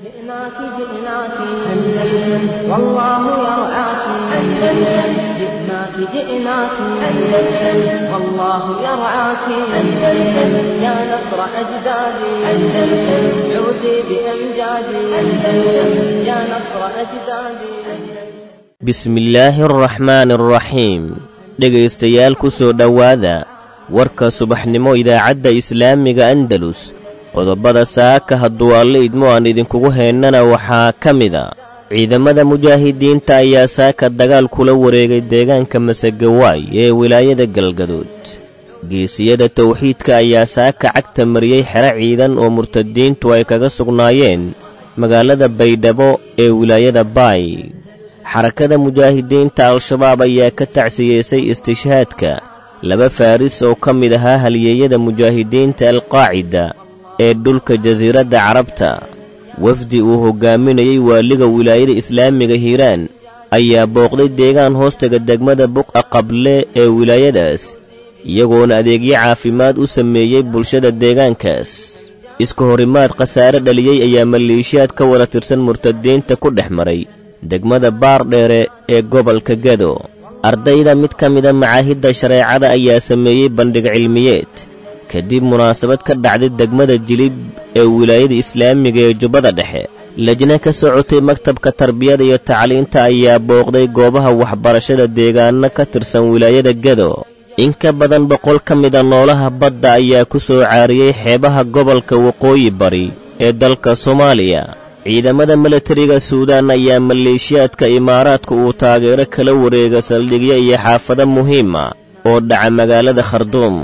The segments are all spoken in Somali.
جئناك جئناك أندلس والله يرعاك أندلس جئناك جئناك أندلس والله يرعاك أندلس يا نصر أجدادي أندلس عودي بأمجادي أندلس يا نصر أجدادي bismillaahi araxmaani araxiim dhegaystayaal ku soo dhowaada warka subaxnimo idaacadda islaamiga andalus qodobada saaka hadduu alle idmo aan idinkugu heennana waxaa ka mida ciidamada mujaahidiinta ayaa saaka dagaal kula wareegay deegaanka masegawaay ee wilaayada galgaduud geesiyada tawxiidka ayaa saaka cagta mariyey xero ciidan oo murtadiintu ay kaga sugnaayeen magaalada baydhabo ee wilaayada baay xarakada mujaahidiinta al-shabaab ayaa ka tacsiyeysay istishhaadka laba faaris oo ka mid ahaa halyeeyada mujaahidiinta alqaacida ee dhulka jasiiradda carabta wafdi uu hoggaaminayey waaliga wilaayada islaamiga hiiraan ayaa booqday deegaan hoostaga degmada buqa qable ee wilaayadaas iyagoona adeegyo caafimaad u sameeyey bulshada deegaankaas iska horimaad khasaare dhaliyey ayaa maleeshiyaad ka wada tirsan murtadiinta ku dhex maray degmada baardheere ee gobolka gedo ardayda mid ka mida macaahidda shareecada ayaa sameeyey bandhig cilmiyeed kadib munaasabad ka dhacday degmada jilib ee wilaayada islaamiga ee jubbada dhexe lajna ka socotay maktabka tarbiyada iyo tacliinta ayaa booqday goobaha waxbarashada deegaanno ka tirsan wilaayada gedo in ka badan boqol ka mida noolaha badda ayaa ku soo caariyey xeebaha gobolka waqooyi bari ee dalka soomaaliya ciidamada milatariga suudaan ayaa maleeshiyaadka imaaraadka uu taageero kala wareega saldhigyo iyo xaafado muhiima oo dhaca magaalada kharduum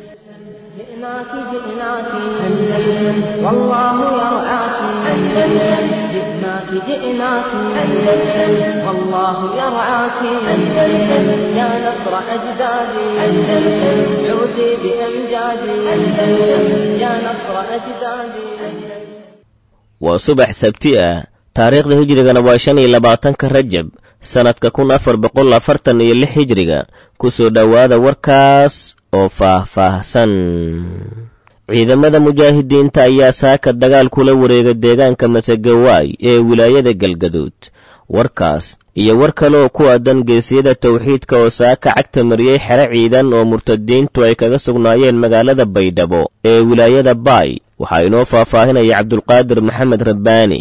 جئناك جئناك أندلس والله يرعاك أندلس جئناك جئناك أندلس والله يرعاك أندلس يا نصر أجدادي أندلس عودي بأمجادي أندلس يا نصر أجدادي waa subax sabti ah taariikhda hijrigana waa shan iyo labaatanka rajab sannadka kun afar boqol afartan iyo lix hijriga ku soo dhowaada warkaas oo faah-faahsan ciidamada mujaahidiinta ayaa saaka dagaal kula wareega deegaanka masegawaay ee wilaayada galgaduud warkaas iyo war kale oo ku aadan geesiyada tawxiidka oo saaka cagta mariyey xero ciidan oo murtadiintu ay kaga sugnaayeen magaalada baydhabo ee wilaayada baay waxaa inoo faahfaahinaya cabdulqaadir maxamed rabbaani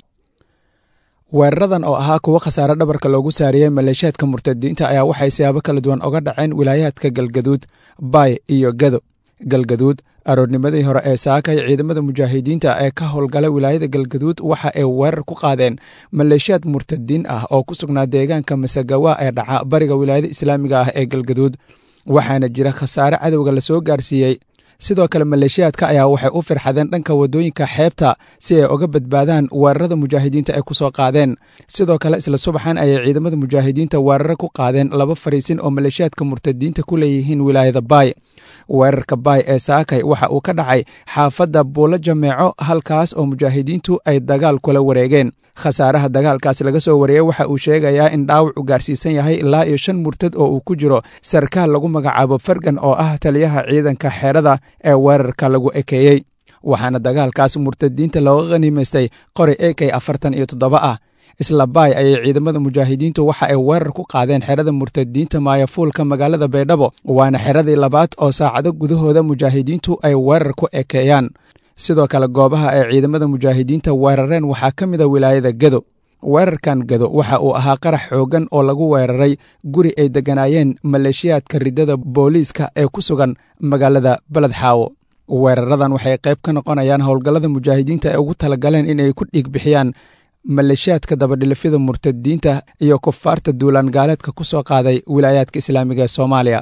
weeraradan oo ahaa kuwo khasaare dhabarka loogu saariyey maleeshiyaadka murtadiinta ayaa waxay siyaabo kala duwan oga dhaceen wilaayaadka galgaduud baay iyo gado galgaduud aroornimadii hore ee saakay ciidamada mujaahidiinta ee ka howlgala wilaayada galgaduud waxa ay weerar ku qaadeen maleeshiyaad murtadiin ah oo ku sugnaa deegaanka masagawa ee dhaca bariga wilaayada islaamiga ah ee galgaduud waxaana jira khasaare cadowga lasoo gaarsiiyey sidoo kale maleeshiyaadka ayaa waxay u firxadeen dhanka wadooyinka xeebta si ay oga badbaadaan weerarada mujaahidiinta ay ku soo qaadeen sidoo kale isla subaxan ayay ciidamada mujaahidiinta weeraro ku qaadeen laba fariisin oo maleeshiyaadka murtadiinta ku leeyihiin wilaayada baay weerarka baay ee saakay waxa uu ka dhacay xaafadda buulo jameeco halkaas oo mujaahidiintu ay dagaal kula wareegeen khasaaraha dagaalkaas laga soo wariyey waxa uu sheegayaa in dhaawacu gaarsiisan yahay ilaa iyo shan murtad oo uu ku jiro sarkaal lagu magacaabo fargan oo ah taliyaha ciidanka xeerada ee weerarka lagu ekeeyey waxaana dagaalkaas murtadiinta looga khaniimaystay qori ekey afartan iyo toddoba ah isla baay ayay ciidamada mujaahidiintu waxa ay weerar ku qaadeen xerada murtadiinta maayafuulka magaalada baydhabo waana xeradii labaad oo saacado gudahooda mujaahidiintu ay weerar ku ekeeyaan sidoo kale goobaha ay ciidamada mujaahidiinta weerareen waxaa ka mida wilaayada gado weerarkan gado waxa uu ahaa qarax xooggan oo lagu weeraray guri ay degganaayeen maleeshiyaadka riddada booliiska ee ku sugan magaalada beled xaawo weeraradan waxay qayb ka noqonayaan howlgallada mujaahidiinta ay ugu talagaleen inay ku dhiig bixiyaan maleeshiyaadka dabadhilifyada murtadiinta iyo kufaarta duulaan gaaleedka ku soo qaaday wilaayaadka islaamiga ee soomaaliya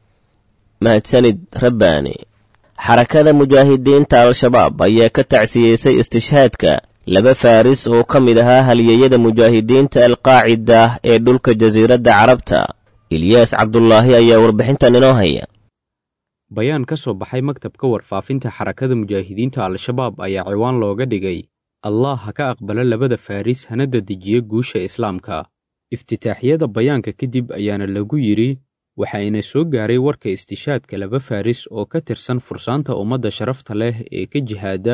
mahadsanid rabbaani xarakada mujaahidiinta al-shabaab ayaa ka tacsiyeysay istishhaadka laba faaris oo ka mid ahaa halyeeyada mujaahidiinta alqaacida ee dhulka jasiiradda carabta ilyaas cabdulaahi ayaa warbixintan inoo haya bayaan ka soo baxay maktabka warfaafinta xarakada mujaahidiinta al-shabaab ayaa ciwaan looga dhigay allah ha ka aqbala labada faaris hana dadejiya guusha islaamka iftitaaxyada bayaanka kadib ayaana lagu yidhi waxaayna soo gaaray warka istishaadka laba faaris oo ka tirsan fursaanta ummadda sharafta leh ee ka jihaada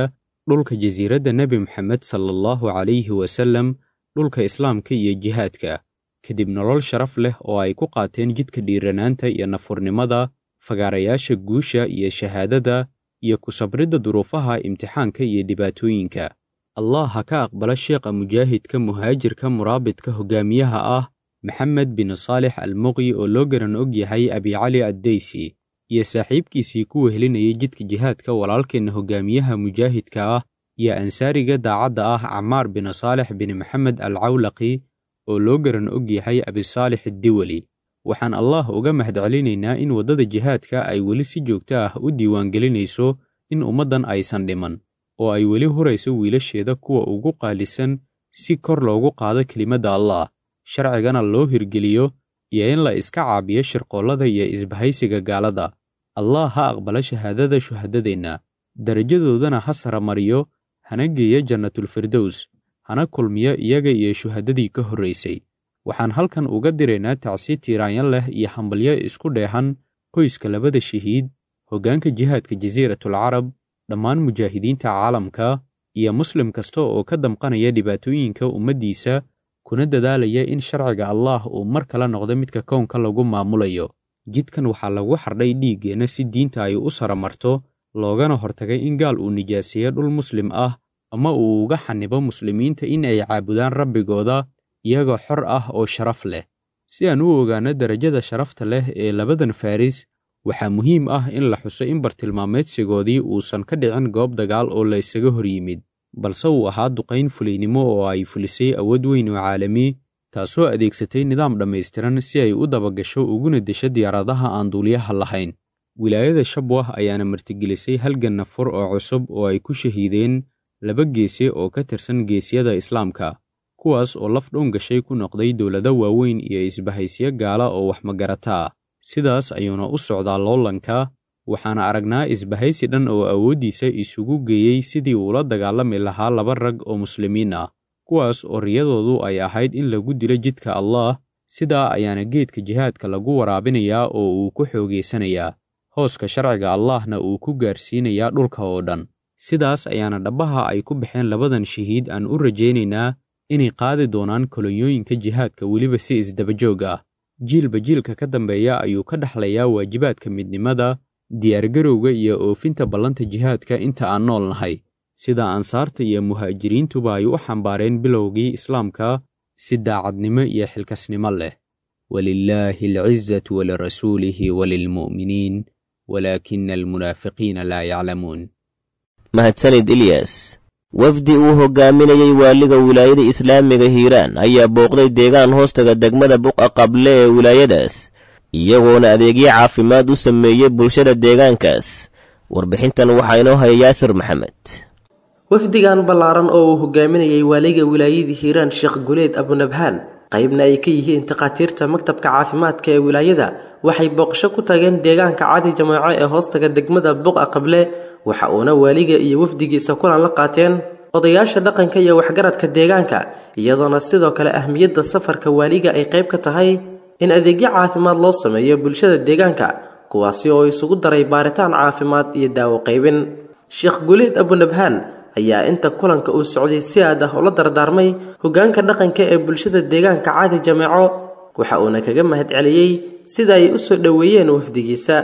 dhulka jasiiradda nebi moxamed sala allahu calayhi wasallam dhulka islaamka iyo jihaadka kadib nolol sharaf leh oo ay ku qaateen jidka dhiiranaanta iyo nafurnimada fagaarayaasha guusha iyo shahaadada iyo ku sabridda duruufaha imtixaanka iyo dhibaatooyinka allah ha ka aqbala sheekha mujaahidka muhaajirka muraabidka hogaamiyaha ah maxamed bin saalix almuqyi oo loo garan og yahay abicali addeysi iyo saaxiibkiisii ku wehelinayay jidka jihaadka walaalkeenna hogaamiyaha mujaahidka ah iyo ansaariga daacadda ah camaar bin saalix bin maxamed alcawlaqi oo loo garan og yahay abisaalix addiweli waxaan allah uga mahadcelinaynaa in waddada jihaadka ay weli si joogto ah u diiwaangelinayso in ummaddan aysan dhiman oo ay weli hurayso wiilasheeda kuwa ugu qaalisan si kor loogu qaado kelimadda allah sharcigana loo hirgeliyo iyo in la iska caabiyo shirqoollada iyo isbahaysiga gaalada allah ha aqbala shahaadada shuhadadeenna darajadoodana ha saramariyo hana geeya jannatulfirdows hana kulmiyo iyaga iyo shuhadadii ka horraysay waxaan halkan uga diraynaa tacsi tiiraanyan leh iyo hambalyo isku dheehan qoyska labada shahiid hoggaanka jihaadka jasiiratul carab dhammaan mujaahidiinta caalamka iyo muslim kasta oo ka damqanaya dhibaatooyinka ummaddiisa kuna dadaalaya in sharciga allaah uu mar kale noqdo midka kownka lagu maamulayo jidkan waxaa lagu xardhay dhiiggeenna si diinta ay u saramarto loogana hortagay in gaal uu nijaaseeyo dhul muslim ah ama uu uga xanibo muslimiinta in ay caabudaan rabbigooda iyagoo xor ah oo sharaf leh si aan u ogaanno derajada sharafta leh ee labadan faris waxaa muhiim ah in la xuso in bartilmaameedsigoodii uusan ka dhicin goob dagaal oo la isaga hor yimid balse uu ahaa duqayn fulaynimo oo ay fulisay awood weyn oo caalami taasoo adeegsatay nidaam dhammaystiran si ay u dabagasho uguna desho diyaaradaha aan duuliyaha lahayn wilaayada shabwah ayaana martigelisay halgan nafur oo cusub oo ay ku shahiideen laba geese oo ka tirsan geesyada islaamka kuwaas oo laf dhown gashay ku noqday dowlado waaweyn iyo isbahaysyo gaala oo wax magarata ah sidaas ayuuna u socdaa loolanka waxaana aragnaa isbahaysi dhan oo awooddiisa isugu geeyey sidii uula dagaalami lahaa laba rag oo muslimiin ah kuwaas oo riyadoodu ay ahayd in lagu dilo jidka allaah sidaa ayaana geedka jihaadka lagu waraabinayaa oo uu ku xoogaysanayaa hooska sharciga allaahna uu ku gaarsiinayaa dhulka oo dhan sidaas ayaana dhabbaha ay ku baxeen labadan shahiid aan u rajaynaynaa inay qaadi doonaan kolonyooyinka jihaadka weliba si isdabajoog ah jiilba jiilka ka dambeeya ayuu ka dhexlayaa waajibaadka midnimada diyaargarowga iyo oofinta ballanta jihaadka inta aan nool nahay sida ansaarta iyo muhaajiriintuba ay u xambaareen bilowgii islaamka si daacadnimo iyo xilkasnimo leh walilaahi alcizatu walirasuulihi walilmu'miniin walaakina almunaafiqiina laa yaclamuun mahadsanid ilyas wafdi uu hogaaminayey waaliga wilaayada islaamiga hiiraan ayaa booqday deegaan hoostaga degmada buqa qable ee wilaayadaas iyagoona adeegyo caafimaad u sameeyey bulshada deegaankaas warbixintan waxaa inoo haya yaasir maxamed wafdigan ballaaran oo uu hogaaminayey waaliga wilaayadii hiiraan sheekh guleed abunabhaan qaybna ay ka yihiin takhaatiirta maktabka caafimaadka ee wilaayada waxay booqasho ku tageen deegaanka cadi jamaaco ee hoostaga degmada buqa qable waxa uuna waaliga iyo wafdigiisa kulan la qaateen odayaasha dhaqanka iyo waxgaradka deegaanka iyadoona sidoo kale ahmiyadda safarka waaliga ay qayb ka tahay in adeegyo caafimaad loo sameeyo bulshada deegaanka kuwaasi oo isugu daray baaritaan caafimaad iyo daawo qaybin sheekh guleed abunabhaan ayaa inta kulanka uu socday si aad ah ula dardaarmay hoggaanka dhaqanka ee bulshada deegaanka caadi jameeco waxa uuna kaga mahad celiyey sida ay u soo dhoweeyeen wafdigiisa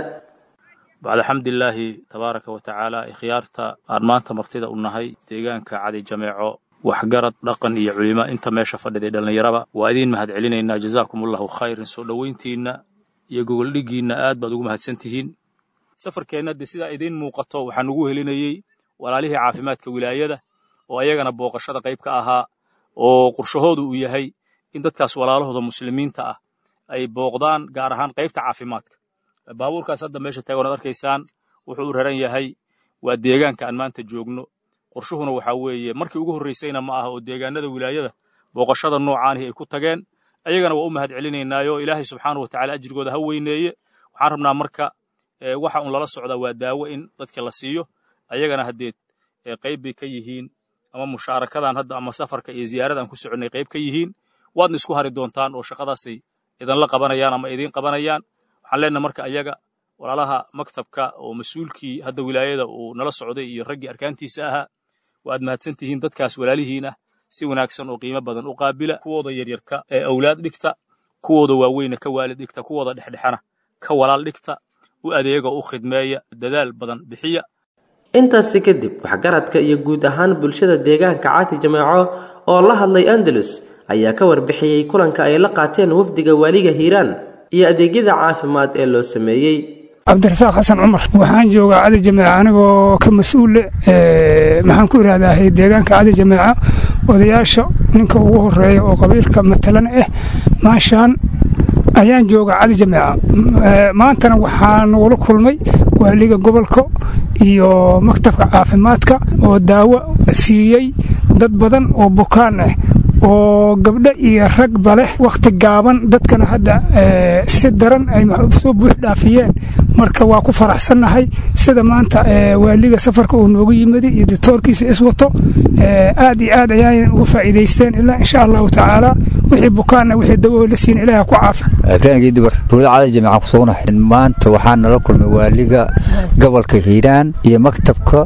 bacda xamdilaahi tabaaraka wa tacaala ikhyaarta aan maanta martida u nahay deegaanka cadi jameeco waxgarad dhaqan iyo culimo inta meesha fadhiday dhallinyaraba waa idiin mahad celinaynaa jazaakum allahu khayran soo dhoweyntiinna iyo gogoldhiggiinna aad baad ugu mahadsan tihiin safarkeenna dee sidaa idiin muuqato waxaan ugu helinayey walaalihii caafimaadka wilaayada oo ayagana booqashada qayb ka ahaa oo qorshahoodu uu yahay in dadkaas walaalahooda muslimiinta ah ay booqdaan gaar ahaan qaybta caafimaadka baabuurkaas hadda meesha taagoonad arkaysaan wuxuu u raran yahay waa deegaanka aan maanta joogno qorshuhuna waxaa weeye markii ugu horraysayna ma aha oo deegaanada wilaayada booqashada noocaanihi ay ku tageen ayagana waa u mahad celinaynaayo ilaahay subxaanahu watacaala ajrigooda ha weyneeye waxaan rabnaa marka waxa un lala socdaa waa daawo in dadka la siiyo ayagana haddeed qayb bay ka yihiin ama mushaarakadan hadda ama safarka iyo ziyaaradan ku soconnay qayb ka yihiin waadna isku hari doontaan oo shaqadaasay idinla qabanayaan ama idiin qabanayaan waxaan leenaha marka ayaga walaalaha maktabka oo mas-uulkii hadda wilaayada uu nala socday iyo raggii arkaantiisa ahaa waad mahadsan tihiin dadkaas walaalihiinah si wanaagsan oo qiimo badan u qaabila kuwooda yaryarka ee awlaad dhigta kuwooda waaweyna ka waalid dhigta kuwooda dhexdhexana ka walaal dhigta u adeega u khidmeeya dadaal badan bixiya intaasi kadib waxgaradka iyo guud ahaan bulshada deegaanka caati jameeco oo la hadlay andalus ayaa ka warbixiyey kulanka ay la qaateen wafdiga waaliga hiiraan iyo adeegyada caafimaad ee loo sameeyey cabdirasaaq xasan cumar waxaan joogaa cadi jameeca anigoo ka mas-uule maxaan ku ihahdaa deegaanka cadi jameeca odayaasha ninka ugu horeeya oo qabiilka matalan ah maashaan ayaan joogaa cadi jameeca maantana waxaa nagula kulmay waaliga gobolka iyo maktabka caafimaadka oo daawo siiyey dad badan oo bukaan ah oo gabdho iyo ragba leh wakhti gaaban dadkana hadda si daran ay soo buux dhaafiyeen marka waa ku faraxsannahay sida maanta waaliga safarka uu noogu yimid iyo ditoorkiisa iswato aad iyo aad ayaan uga faa'iidaysteen ilaa insha allahu tacaala wixii bukaanna wixii dawo la siin ilaah ku caafi ibraahim gidibar tuulada cali jamiica ku sugnahay maanta waxaa nala kulmay waaliga gobolka hiiraan iyo maktabka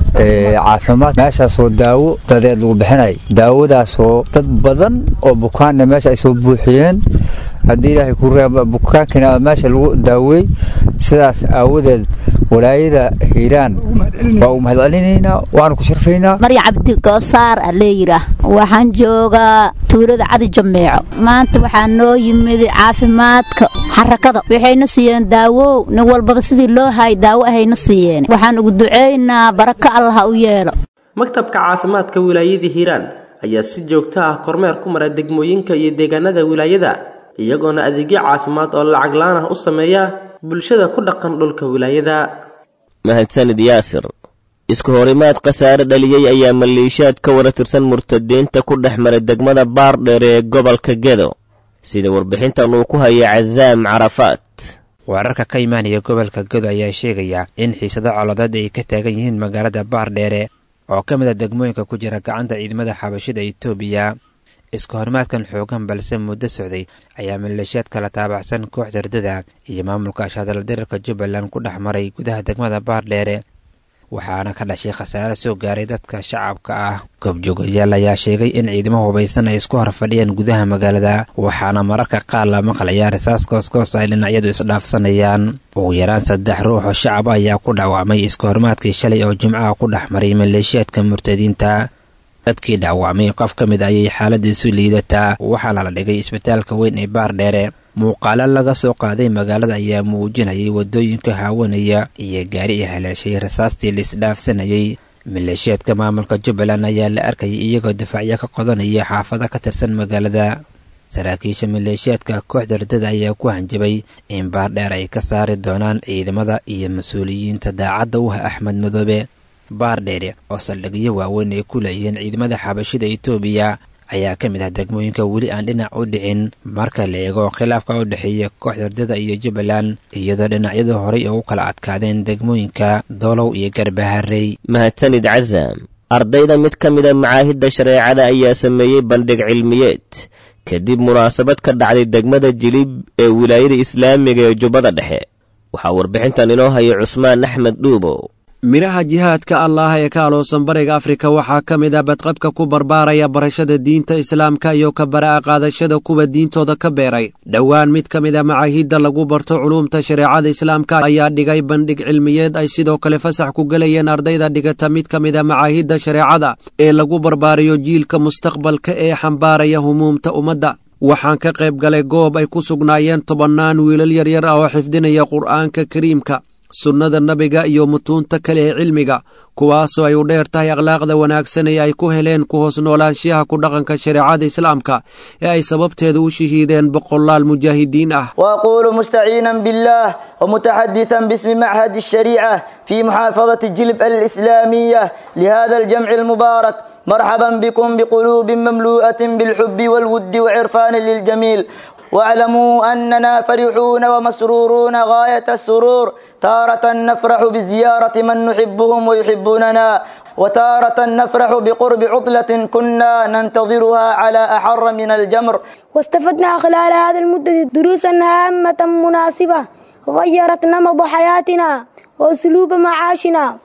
caafimaad meeshaasoo daawo dadeed lagu bixinay daawadaasoo dad badan oo bukaanna meesha ay soo buuxiyeen haddii ilaahay ku reeba bukaankina meesha lagu daaweey sidaas aawadeed walaayada hiiraan waa u mahadcelinaynaa waanu ku sharfaynaa marya cabdi goosaar a leeyidhaah waxaan joogaa tuulada cadi jameeco maanta waxaa noo yimid caafimaadka xarakada waxayna siiyeen daawow nin walbaba sidii loo hay daawo ahayna siiyeen waxaan ugu ducaynaa baraka allah ha u yeelo maktabka caafimaadka wilaayada hiiraan ayaa si joogto ah kormeer ku mara degmooyinka iyo deegaanada wilaayada iyagoona adeegyo caafimaad oo lacag laan ah u sameeya bulshada ku dhaqan dhulka wilaayada mahadsanid yaasir isku horimaad khasaare dhaliyey ayaa maleeshiyaad ka wara tirsan murtadiinta ku dhex maray degmada baardheer ee gobolka gedo sida warbixintan uu ku hayay casaam carafaat wararka ka imaanaya gobolka gedo ayaa sheegaya in xiisado coladeed ay ka taagan yihiin magaalada baardheere oo ka mid a degmooyinka ku jira gacanta ciidamada xabashida itoobiya isku horimaadkan xoogan balse muddo socday ayaa maleeshiyaad kala taabacsan kooxda ardada iyo maamulka ashaadala dirarka jubbaland ku dhex maray gudaha degmada baardheere waxaana ka dhashay khasaare soo gaaray dadka shacabka ah goobjoogayaal ayaa sheegay in ciidamo hubaysan ay isku hor fadhiyeen gudaha magaalada waxaana mararka qaar la maqlayaa risaas koos-koos ay dhinacyadu isdhaafsanayaan ugu yaraan saddex ruux oo shacab ayaa ku dhaawacmay isku horimaadkii shalay oo jimcaha ku dhex maray maleeshiyaadka murtadiinta dadkii dhaawacmay qof ka mid ayay xaaladiisu liidataa waxaana la dhigay isbitaalka weyn ee baardheere muuqaalo laga soo qaaday magaalada ayaa muujinayay waddooyinka haawanaya iyo gaari ay haleeshay rasaastii la isdhaafsanayay maleeshiyaadka maamulka jubbaland ayaa la arkayay iyagoo difaacyo ka qodanaya xaafada ka tirsan magaalada saraakiisha maleeshiyaadka kooxda ardada ayaa ku hanjabay in baardheer ay ka saari doonaan ciidamada iyo mas-uuliyiinta daacadda u ah axmed madoobe baardheere oo saldhigyo waaweyn ay ku leeyihiin ciidamada xabashida itoobiya ayaa ka mid ah degmooyinka weli aan dhinac u dhicin marka la eego khilaafka u dhexeeya kooxda ardada iyo jubbaland iyadoo dhinacyadu horay ugu kala adkaadeen degmooyinka doolow iyo garbaharey mahadsanid casaam ardayda mid ka mida macaahidda shareecada ayaa sameeyey bandhig cilmiyeed kadib munaasabad ka dhacday degmada jilib ee wilaayada islaamiga ee jubbada dhexe waxaa warbixintan inoo haya cusmaan axmed dhuubow midhaha jihaadka allaah ee ka aloosan bariga afrika waxaa ka mid ah badqabka ku barbaaraya barashada diinta islaamka iyo ka bara'a qaadashada kuwa diintooda ka beeray dhowaan mid ka mid a macaahidda lagu barto culuumta shareecada islaamka ayaa dhigay bandhig cilmiyeed ay sidoo kale fasax ku gelayeen ardayda dhigata mid ka mid a macaahidda shareecada ee lagu barbaarayo jiilka mustaqbalka ee xambaaraya humuumta ummadda waxaan ka qayb galay goob ay ku sugnaayeen tobannaan wiilal yaryar ah oo xifdinaya qur'aanka kariimka sunnada nabiga iyo mutuunta kale ee cilmiga kuwaasoo ay u dheer tahay akhlaaqda wanaagsan ee ay ku heleen ku hoos noolaanshiyaha ku dhaqanka shareecada islaamka ee ay sababteeda u shahiideen boqolaal mujaahidiin ah وأقول مستعينا بالله ومتحدثا باسم معهد الشريعة في محافظة جلب الإسلامية لهذا الجمع المبارك مرحبا بكم بقلوب مملوءة بالحب والود وعرفان للجميل واعلموا أننا فرحون ومسرورون غاية السرور تارة نفرح بزيارة من نحبهم ويحبوننا وتارة نفرح بقرب عطلة كنا ننتظرها على أحر من الجمر واستفدنا خلال هذه المدة دروسا هامة مناسبة غيرت نمط حياتنا وأسلوب معاشنا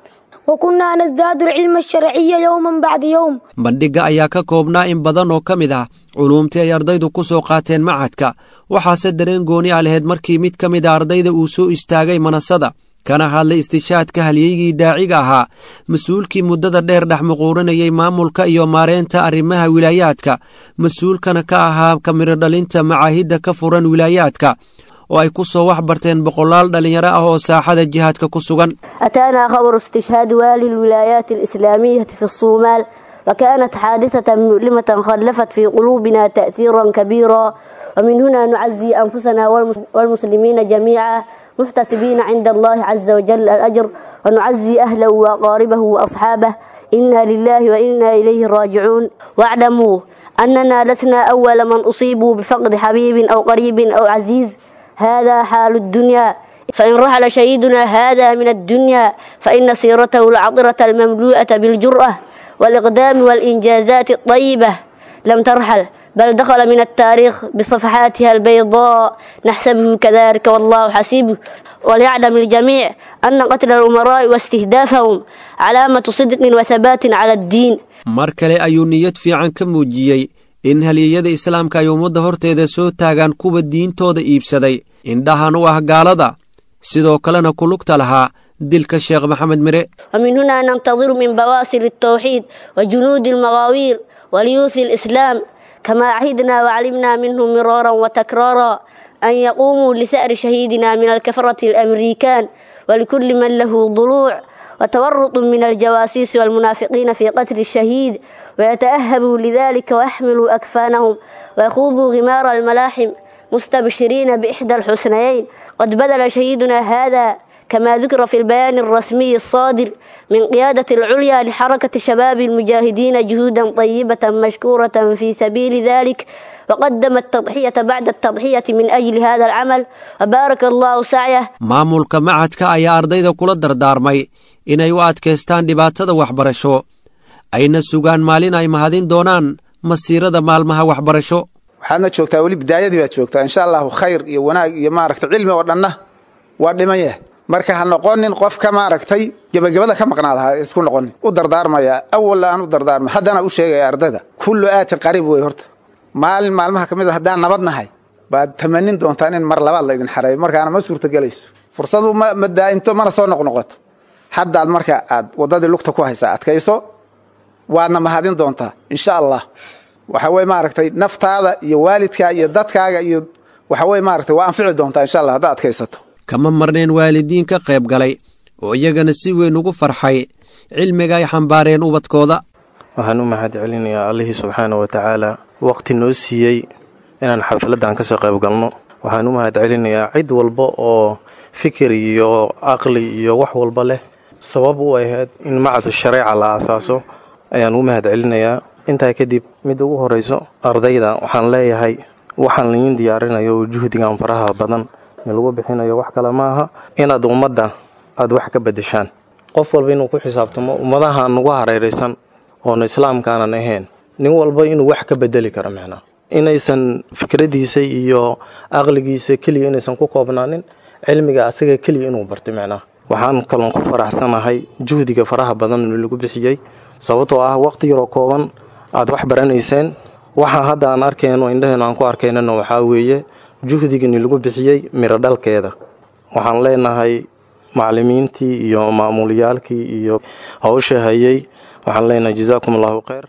وكنا نزداد العلم الشرعي يوما بعد يوم bandhigga ayaa ka koobnaa in badan oo ka mid ah culuumtii ay ardaydu ku soo qaateen macadka waxaase dareen gooni a lahayd markii mid ka mid a ardayda uu soo istaagay manasada kana hadlay istishaadka halyeygii daaciga ahaa mas-uulkii muddada dheer dhex muquuranayay maamulka iyo maareynta arrimaha wilaayaadka mas-uulkana ka ahaa kamiro dhalinta macaahidda ka furan wilaayaadka oo ay ku soo wax barteen boqolaal dhallinyaro ah oo saaxada jihaadka ku sugan أتانا خبر استشهاد والي الولايات الإسلامية في الصومال وكانت حادثة مؤلمة خلفت في قلوبنا تأثيرا كبيرا ومن هنا نعزي أنفسنا والمس- والمسلمين جميعا محتسبين عند الله عز وجل الأجر ونعزي أهله وأقاربه وأصحابه إنا لله وإنا إليه راجعون واعلموا أننا لسنا أول من أصيبوا بفقد حبيب أو قريب أو عزيز هذا حال الدنيا فإن رحل شهيدنا هذا من الدنيا فإن سيرته العطرة المملوءة بالجرأة والإقدام والإنجازات الطيبة لم ترحل بل دخل من التاريخ بصفحاتها البيضاء نحسبه كذلك والله حسيبه وليعلم الجميع أن قتل الأمراء واستهدافهم علامة صدق وثبات على الدين mar kale ayuu niyad fiican ka muujiyey in halyeeyada islaamka ay ummadda horteeda soo taagaan kuwa diintooda iibsaday indhahan u ah gaalada sidoo kalena ku lugta lahaa dilka sheekh maxamed mire ومن هنا ننتظر من بواسل التوحيد وجنود المغاوير وليوث الإسلام كما عهدنا وعلمنا منهم مرارا وتكرارا أن يقوموا لثأر شهيدنا من الكفرة الأمريكان ولكل من له ضلوع وتورط من الجواسيس والمنافقين في قتل الشهيد ويتأهبوا لذلك ويحملوا أكفانهم ويخوضوا غمار الملاحم مستبشرين بإحدى الحسنيين قد بذل شهيدنا هذا كما ذكر في البيان الرسمي الصادر من قيادة العليا لحركة شباب المجاهدين جهودا طيبة مشكورة في سبيل ذلك وقدم التضحية بعد التضحية من أجل هذا العمل وبارك الله سعيه maamulka macadka ayaa ardayda kula dardaarmay inay u adkaystaan dhibaatada waxbarasho ayna sugaan maalin ay mahadin doonaan masiirada maalmaha waxbarasho waxaadna joogtaa weli bidaayadii baad joogtaa insha allahu khayr iyo wanaag iyo maaragtay cilmi oo dhanna waa dhiman yahay marka ha noqonin qofka maaragtay gebagabada ka maqnaada ha isku noqonin u dardaarmaya awalla aan u dardaarma haddana u sheegaya ardayda kullu aatin qariib wey horta maalin maalmaha ka mid a haddaan nabad nahay baad tamanin doontaan in mar labaad laydin xareeyo markaana ma suurtagelayso fursadu ma ma daa'imto mana soo noqnoqoto haddaad marka aad waddadii lugta ku haysaa adkayso waadna mahadin doontaa insha allah waxa weye maaragtay naftaada iyo waalidkaa iyo dadkaaga iyo waxa weye maaragtay waa anfici doontaa insha allah haddaad adkaysato kama marneen waalidiin ka qayb galay oo iyagana si weyn ugu farxay cilmiga ay xambaareen ubadkooda waxaan u mahad celinayaa allihii subxaana wa tacaala waqti noo siiyey inaan xafladdan ka soo qayb galno waxaan u mahad celinayaa cid walba oo fikir iyo aqli iyo wax walba leh sabab u ahayd in macadu shareeca la aasaaso ayaan u mahad celinayaa intaa kadib mid ugu horeyso ardayda waxaan leeyahay waxaan laydin diyaarinayo oo juhdigan faraha badan in lagu bixinayo wax kale ma aha inaad ummadda aada wax ka beddeshaan qof walba inuu ku xisaabtamo ummadaha nagu hareeraysan oona islaamkaanan ahayn nin walba inuu wax ka bedeli karo micnaa inaysan fikradiisa iyo aqligiisa keliya inaysan ku koobnaanin cilmiga asaga keliya inuu bartay micnaa waxaan kaloon ku faraxsanahay juhdiga faraha badan lagu bixiyey sababtoo ah waqti yaroo kooban aad wax baranayseen waxaa hadda aan arkayno indhaheen aan ku arkaynana waxaa weeye juhdigani lagu bixiyey miro dhalkeeda waxaan leenahay macallimiintii iyo maamuliyaalkii iyo hawsha hayay waxaan leenahay jazaakum allahu khayr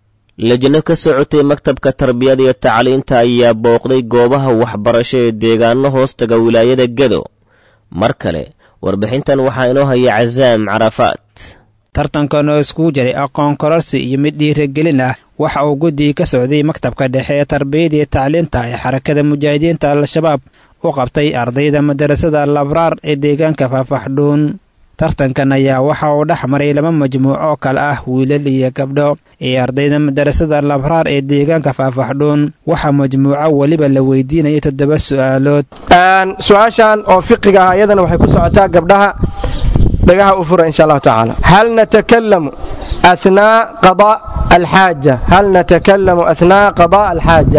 lajno ka socotay maktabka tarbiyada iyo tacliinta ayaa booqday goobaha waxbarasho ee deegaano hoostaga wilaayada gedo mar kale warbixintan waxaa inoo haya casaam carafaad tartankan oo iskugu jiray aqoon kororsi iyo mid dhiiragelin ah waxa uu guddigii ka socday maktabka dhexe ee tarbiyada iyo tacliinta ee xarakada mujaahidiinta al-shabaab u qabtay ardayda madarasada labraar ee deegaanka faafaxdhuun tartankan ayaa waxa uu dhex maray laba majmuuc oo kale ah wiilal iyo gabdho ee ardayda madarasada labraar ee deegaanka faafaxdhuun waxaa majmuuco weliba la weydiinaya toddoba su'aalood su-aashan oo fiqiga ah iyadana waxay ku socotaa gabdhaha dhagaha u fura insha allahu tacaala hal natakalamu athnaa qadaa alxaaja hal natakalamu athnaa qadaa alxaaja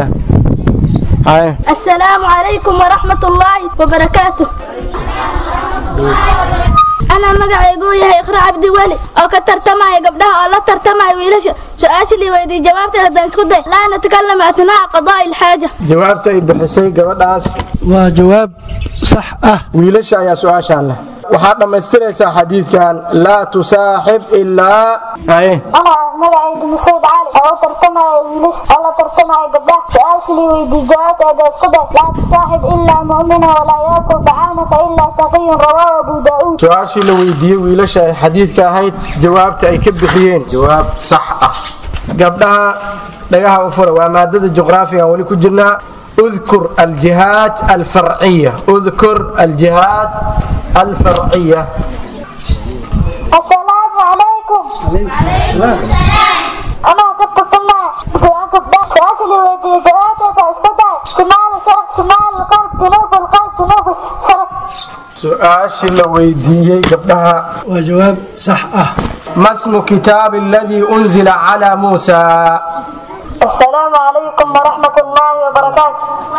السلام عليكم ورحمة الله وبركاته أنا anaa magacaygu yahay ikhra cabdi weli oo ka tartamaya gabdhaha oo la tartamaya wiilasha su-aasha lii weydiiy jawaabteeda haddaan isku day laa natakallama athnaa'a qadaa'i alxaaja jawaabta ay bixisay gabadhaas waa jawaab sax ah wiilasha ayaa su-aashaan leh waxaad dhammaystiraysaa xadiidkan laa tusaaxib ilaa aye أنا مقعد مسيد علي أو ترتمى ويلش أو ترتمى قبله سؤال لي ويدي جواب هذا اسكده لا تصاحب إلا مؤمنا ولا يأكل طعامك إلا تقي رواه أبو داود su-aashii la weydiiyey wiilasha ay xadiidka ahayd jawaabta ay ka bixiyeen jawaab sax ah gabdhaha dhagaha u fura waa maadada juqraafigan weli ku jirnaa اذكر الجهات الفرعية اذكر الجهات الفرعية السلام عليكم أنا كنت طلع قبله سؤال لي ويدي جواب هذا اسكده شمال الشرق شمال الغرب جنوب الغرب جنوب الشرق su-aashii la weydiiyey gabdhaha waa jawaab sax ah ma smu kitaabi aladii unzila calaa muusa السلام عليكم ورحمة الله وبركاته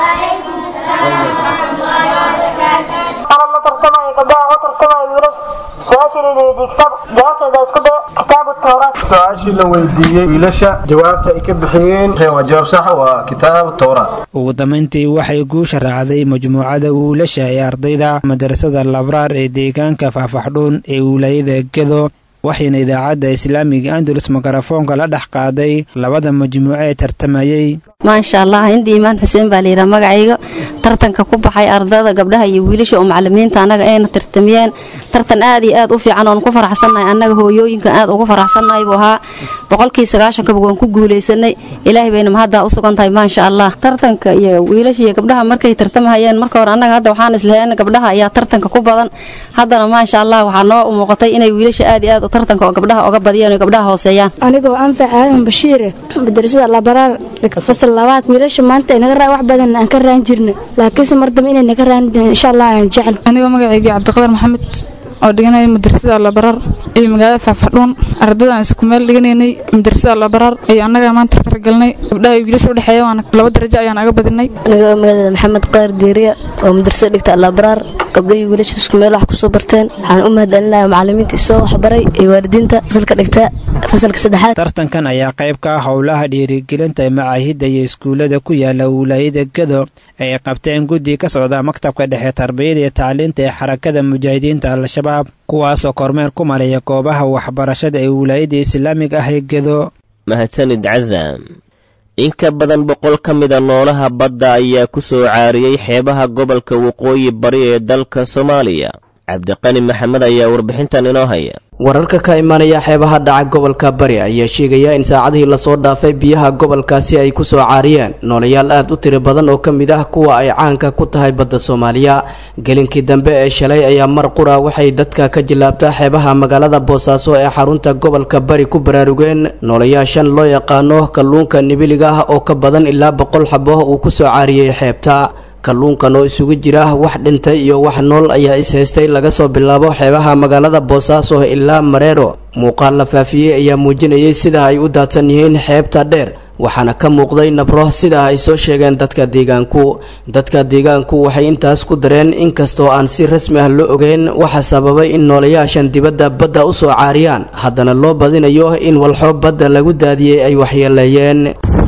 أنا ما ترتمى قبلها وترتمى يونس سؤال لي ويدي كتاب جوابت هذا اسكده كتاب التوراة su-aashii la weydiiyey wiilasha jawaabta ay ka bixiyeen waa jawaab sax waa kitaab towraat ugu dambayntii waxay guusha raacday majmuucada wiilasha ee ardayda madarasada labraar ee deegaanka faahfaxdhuun ee wilaayada gedo waxayna idaacadda islaamiga andalus mikrofoonka la dhex qaaday labada majmuuco ee tartamayey maasha allah hindi imaan xuseen baa layidhaha magacayga tartanka ku baxay ardada gabdhaha iyo wiilasha oo macalimiinta annaga ayna tartamiyeen tartan aad iyo aad u fiican oon ku faraxsannahay annaga hooyooyinkan aad ugu faraxsannahay buu ahaa boqolkii sagaashankaba waan ku guulaysanay ilaahay bayna mahaddaa u sugan tahay maasha allah tartanka iyo wiilasha iyo gabdhaha markay tartamahayeen marka hore annaga hadda waxaan islaheen gabdhaha ayaa tartanka ku badan haddana maasha allah waxaa noo muuqatay inay wiilasha aad iyo aad u tartanka oo gabdhaha oga badiyeen oo gabdhaha hooseeyaan anigoo anfac aadan bashiire madrasada labaraar fasal labaad wiilasha maanta ay naga raa wax badan aan ka raan jirna laakiinse mar dambe inay naga raan insha allah aan jecel anigoo magacaygii cabdiqadar maxamed oo dhiganaya madrasada labaraar iyo magaalada faafadhuun ardadaan isku meel dhiganaynay madrasada labaraar iyo annaga maanta fargalnay gabdhaha wiilasha udhexeeya waana laba darajo ayaan aga badinay anigoo magaalada maxamed qaar diiriya oo madrasada dhigta labaraar gabdhahii wiilasha isku meel wax kusoo barteen waxaan u mahadcelinayaa macalimiinta isoo waxbaray iyo waalidiinta fasalka dhigta fasalka saddexaad tartankan ayaa qayb ka ah howlaha dhiirigelinta macaahidda iyo iskuullada ku yaala wilaayada gedo ay qabteen guddi ka socda maktabka dhexe tarbiyada iyo tacliinta ee xarakada mujaahidiinta al-shabaab kuwaasoo kormeer ku maraya goobaha waxbarashada ee wilaayada islaamiga ah ee gedo mahadsanid casam in ka badan boqol ka mida noolaha badda ayaa ku soo caariyey xeebaha gobolka waqooyi bari ee dalka soomaaliya cabdiqani maxamed ayaa warbixintan inoo haya wararka ka imanaya xeebaha dhaca gobolka bari ayaa sheegaya in saacadihii lasoo dhaafay biyaha gobolkaasi ay kusoo caariyeen noolayaal aad u tiro badan oo ka mid ah kuwa ay caanka ku tahay badda soomaaliya gelinkii dambe ee shalay ayaa mar qura waxay dadka ka jilaabtaa xeebaha magaalada boosaaso ee xarunta gobolka bari ku baraarugeen noolayaashan loo yaqaano kalluunka nibiliga ah oo ka badan ilaa boqol xabo uu kusoo caariyey xeebta kalluunkan oo isugu jira wax dhintay iyo wax nool ayaa is-haystay laga soo bilaabo xeebaha magaalada boosaaso ilaa mareero muuqaal la faafiyey ayaa muujinayay sida ay u daadsan yihiin xeebta dheer waxaana ka muuqday nabro sida ay soo sheegeen dadka deegaanku dadka deegaanku waxay intaas ku dareen inkastoo aan si rasmi ah loo ogeyn waxa sababay in noolayaashan dibadda badda u soo caariyaan haddana loo badinayo in walxo badda lagu daadiyey ay waxyeeleeyeen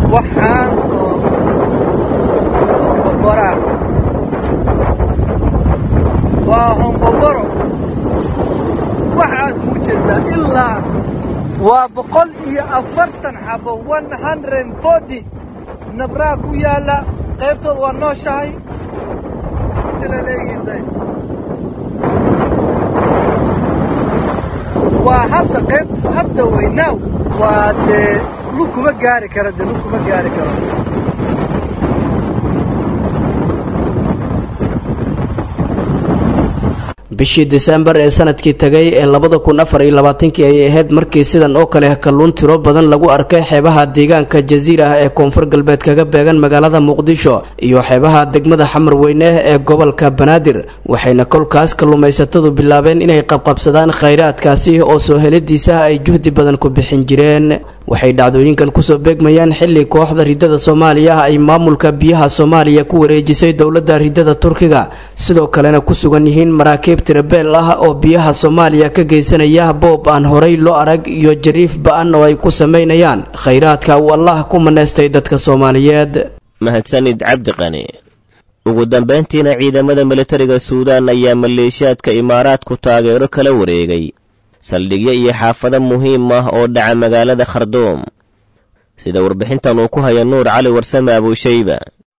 waa homboboro waxaas mu jeedaa ilaa waa boqol iyo afartan xabo one hundred forty nabraa ku yaalla qaybtooda waa nooshahay waa hadda qayb hadda weynaaw waa dee lug kuma gaari karo dee lug kuma gaari karo bishii disembar ee sanadkii tagay ee labada kun afar iyo labaatankii ayay ahayd markii sidan oo kale kalluun tiro badan lagu arkay xeebaha deegaanka jasiira ah ee koonfur galbeed kaga beegan magaalada muqdisho iyo xeebaha degmada xamar weyne ee gobolka banaadir waxayna kolkaas kalluumaysatadu bilaabeen inay qabqabsadaan khayraadkaasi oo soo helidiisa ay juhdi badan ku bixin jireen waxay dhacdooyinkan kusoo beegmayaan xili kooxda ridada soomaaliya ay maamulka biyaha soomaaliya ku wareejisay dowladda ridada turkiga sidoo kalena ku sugan yihiin maraakiib tirabeel ah oo biyaha soomaaliya ka geysanaya boob aan horey loo arag iyo jariif ba-an oo ay ku sameynayaan khayraadka uu allah ku maneystay dadka soomaaliyeed mahadsanid cabdiqani ugu dambayntiina ciidamada militariga suudaan ayaa maleeshiyaadka imaaraadku taageero kala wareegay saldhigyo iyo xaafado muhiim ah oo dhaca magaalada kharduum sida warbixintan uu ku haya nuur cali warsame abuushayba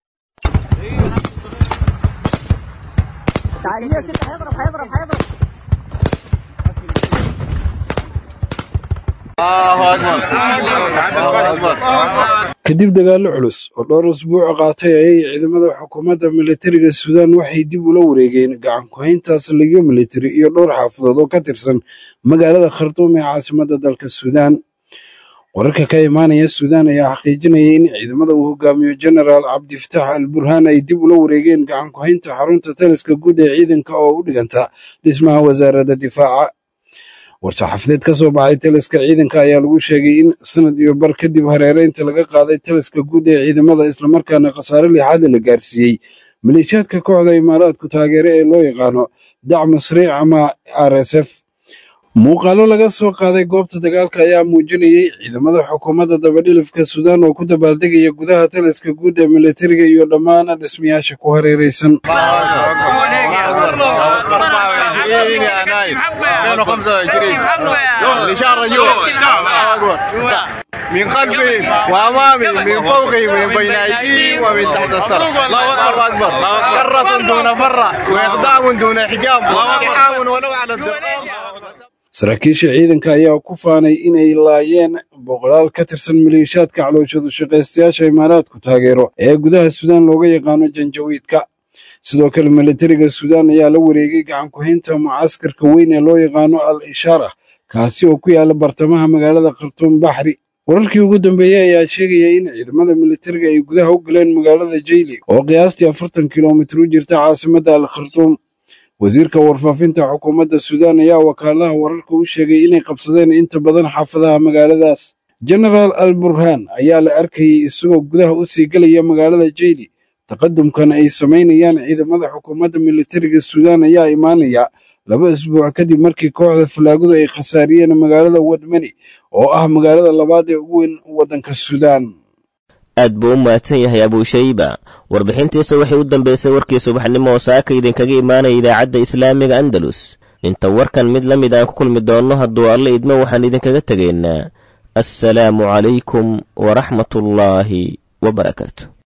kadib dagaallo culus oo dhowr usbuuc qaatay ayay ciidamada xukuumadda militariga suudaan waxay dib ula wareegeen gacan ku-haynta saldhigyo militari iyo dhowr xaafadood oo ka tirsan magaalada khartuum ee caasimadda dalka suudaan wararka ka imaanaya suudaan ayaa xaqiijinaya in ciidamada uu hogaamiyo genaraal cabdifatax al burhaan ay dib ula wareegeen gacan ku-haynta xarunta taliska guud ee ciidanka oo u dhiganta dhismaha wasaaradda difaaca war-saxaafadeed ka soo baxay taliska ciidanka ayaa lagu sheegay in sanad iyo bar kadib hareereynta laga qaaday taliska guud ee ciidamada islamarkaana khasaare lixaada la gaarsiiyey maleeshiyaadka kooxda imaaraadku taageere ee loo yaqaano dac masriic ama r s f muuqaalo laga soo qaaday goobta dagaalka ayaa muujinayay ciidamada xukuumadda dabadhilifka suudaan oo ku dabaaldegaya gudaha taliska guud ee militariga iyo dhammaan dhismayaasha ku hareereysan من خلفي وامامي من فوقي من بين ايدي ومن تحت السر الله اكبر كرة دون مرة واقدام دون حجاب واقحام ولو على الدقام saraakiisha ciidanka ayaa ku faanay inay laayeen boqolaal ka tirsan maleeshiyaadka calooshadu shaqaystayaasha imaaraadku taageero ee gudaha suudaan looga yaqaano janjawiidka sidoo kale militariga suudaan ayaa la wareegay gacan ku-haynta mucaskarka weyn ee loo yaqaano al ishaara kaasi oo ku yaala bartamaha magaalada khartuum baxri wararkii ugu dambeeyey ayaa sheegaya in ciidamada militariga ay gudaha u galeen magaalada jayli oo qiyaastii afartan kilomitir u jirta caasimadda al khartuum wasiirka warfaafinta xukuumadda suudaan ayaa wakaalaha wararka u sheegay inay qabsadeen inta badan xaafadaha magaaladaas genaraal al burhaan ayaa la arkayay isagoo gudaha u sii gelaya magaalada jayli taqadumkan ay samaynayaan ciidamada xukuumadda militariga suudaan ayaa imaanaya laba isbuuc kadib markii kooxda falaagadu ay khasaariyeen magaalada wadmani oo ah magaalada labaad ee ugu weyn waddanka suudaan aad buu u mahadsan yahay abuushayba warbixintiisa waxay u dambaysay warkii subaxnimo oo saaka idinkaga imaanaya idaacadda islaamiga andalus inta warkan mid la mid aan ku kulmi doonno hadduu alle idmo waxaan idinkaga tegaynaa assalaamu calaykum waraxmatullaahi wabarakaatu